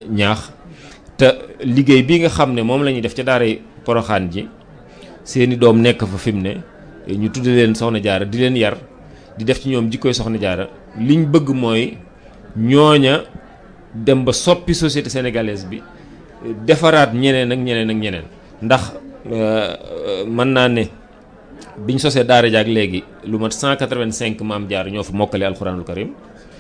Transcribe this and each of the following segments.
ñaax te liggéey bi nga xam ne moom la ñuy def ca daaray poroxaan ji seeni doom nekk fa fi mu ne ñu tudde leen soxna jaara di leen yar di def ci ñoom jikkoy soxna jaara liñ bëgg mooy ñooña dem ba soppi société sénégalaise bi defaraat ñeneen ak ñeneen ak ñeneen ndax mën naa ne biñ sosee daara jaak léegi lu mat 185 maam jaar ñoo fa mokkale alxuraanul karim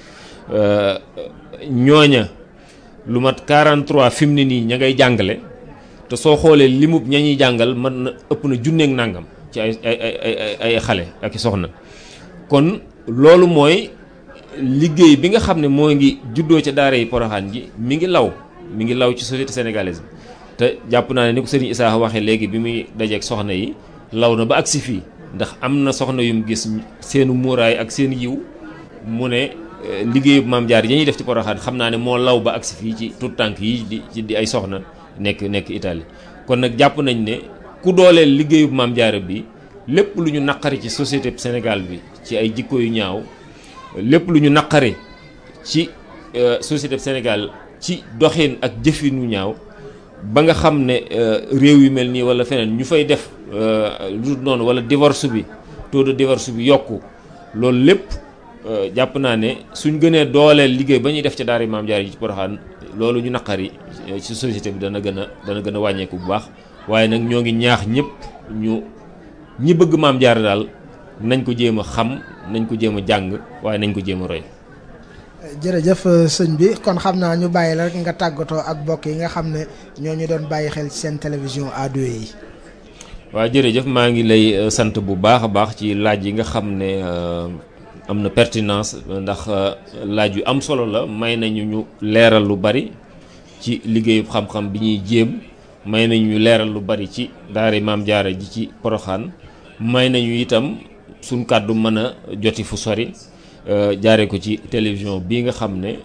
ñooña lu mat 43 fi mu ne nii ña ngay jàngale te soo xoolee limub ña ñuy jàngal mën na ëpp na junneeg nàngam ci ay ay ay ay xale ak i soxna kon loolu mooy liggéey bi nga xam ne moo ngi juddoo ca daara yi poroxaan ji mi ngi law mi ngi law ci société sénégalaise bi te jàpp naa ne ni ko sëriñ Issa waxee léegi bi muy dajeeg soxna yi law na ba agsi fii ndax am na soxna yum gis seenu muuraay ak seen yiw mu ne liggéeyu maam jaar yi ñuy def ci poroxaan xam naa ne moo law ba agsi fii ci tout tànk yi di ci di ay soxna nekk nekk Italie kon nag jàpp nañ ne ku dooleel liggéeyu maam jaara bi lépp lu ñu naqari ci société Sénégal bi ci ay jikko yu ñaaw lépp lu ñu naqari ci société Sénégal ci doxin ak jëfin yu ñaaw ba nga xam ne réew yu mel nii wala feneen ñu fay def lu noonu wala divorce bi taux de divorce bi yokku loolu lépp jàpp naa ne suñ gënee dooleel liggéey ba ñuy def ca daara maam jaar yi ci Poroxaan loolu ñu naqari ci société bi dana gën a dana gën a wàññeeku bu baax waaye nag ñoo ngi ñaax ñëpp ñu ñi bëgg maam jaar daal nañ ko jéem a xam nañ ko jéem a jàng waaye nañ ko jéem a roy. jërëjëf sëñ bi kon xam naa ñu bàyyi la rek nga tàggatoo ak mbokk yi nga xam ne ñoo ñu doon bàyyi xel ci seen télévision A2 yi. waaw jërëjëf maa ngi lay sant bu baax a baax ci laaj yi nga xam ne am na pertinence ndax laaj yu am solo la may nañu ñu leeral lu bari ci liggéeyu xam-xam bi ñuy jéem may nañu ñu leeral lu bari ci daara maam jaara ji ci poroxaan may nañu itam suñ kàddu mën a joti fu sori jaare ko ci télévision bii nga xam ne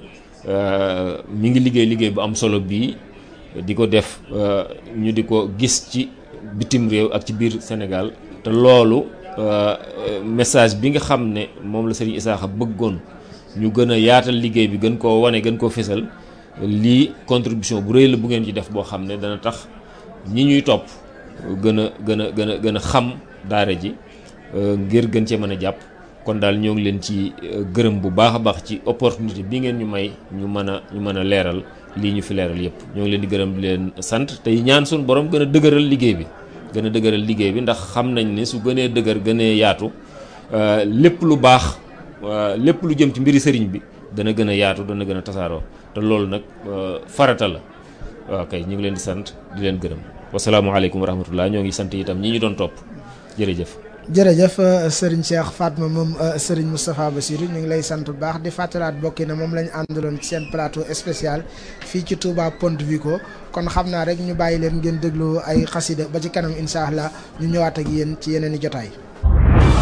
mi ngi liggéey liggéey bu am solo bii di ko def ñu di ko gis ci bitim réew ak ci biir Sénégal te loolu message bi nga xam ne moom la Serigne Issakha bëggoon ñu gën a yaatal liggéey bi gën koo wane gën koo fésal lii contribution bu rëy la bu ngeen ci def boo xam ne dana tax ñi ñuy topp gën a gën a gën a gën a xam daara ji ngir gën cee mën a jàpp kon daal ñoo ngi leen ci gërëm bu baax a baax ci opportunité bi ngeen ñu may ñu mën a ñu mën a leeral lii ñu fi leeral yépp ñoo ngi leen di gërëm di leen sant tey ñaan suñu borom gën a dëgëral liggéey bi gën a dëgëral liggéey bi ndax xam nañ ne su gënee dëgër gënee yaatu lépp lu baax lépp lu jëm ci mbiri sëriñ bi dana gën a yaatu dana gën a tasaaroo te loolu nag farata la waaw kay ñu ngi leen di sant di leen gërëm wasalaamaaleykum wa rahmatullah ñoo ngi sant itam ñi ñu doon topp jërëjëf jërëjëf Serigne Cheikh Fatma moom Serigne Moustapha Bassirou ñu ngi lay sant bu baax di fàttalaat bokki na moom la ñu àndaloon ci seen plateau spécial fii ci Touba Ponte Vico kon xam naa rek ñu bàyyi leen ngeen déglu ay xasida ba ci kanam incha allah ñu ñëwaat ak yéen ci yeneen i jotaay.